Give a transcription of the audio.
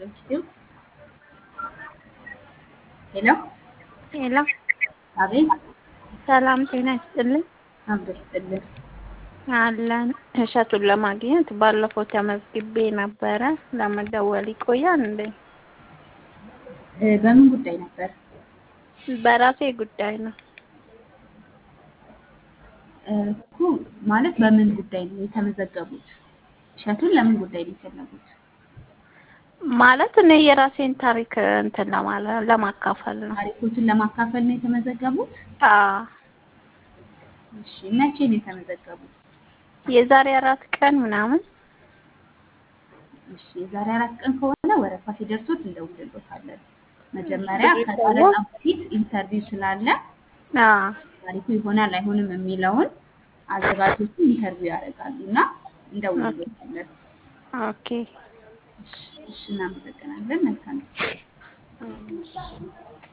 ዶንኪቲዩብ ሄሎ ሄሎ አቤት ሰላም ጤና ይስጥልኝ። አብሮ ይስጥልን። አለን እሸቱን ለማግኘት ባለፈው ተመዝግቤ ነበረ። ለመደወል ይቆያል እንዴ? እ በምን ጉዳይ ነበር? በራሴ ጉዳይ ነው። እ እኮ ማለት በምን ጉዳይ ነው የተመዘገቡት? እሸቱን ለምን ጉዳይ ነው የፈለጉት? ማለት እኔ የራሴን ታሪክ እንትን ለማለት ለማካፈል ነው። ታሪኮትን ለማካፈል ነው የተመዘገቡት? አዎ እሺ መቼ ነው የተመዘገቡት? የዛሬ አራት ቀን ምናምን እሺ የዛሬ አራት ቀን ከሆነ ወረፋ ሲደርሶት እንደውልሎታለን። መጀመሪያ ከጨረታ በፊት ኢንተርቪው ስላለ አዎ ታሪኩ ይሆናል አይሆንም የሚለውን አዘጋጆቹ ኢንተርቪው ያደርጋሉ እና እንደውልሎታለን። ኦኬ እሺ እሺ እናመሰግናለን። መልካም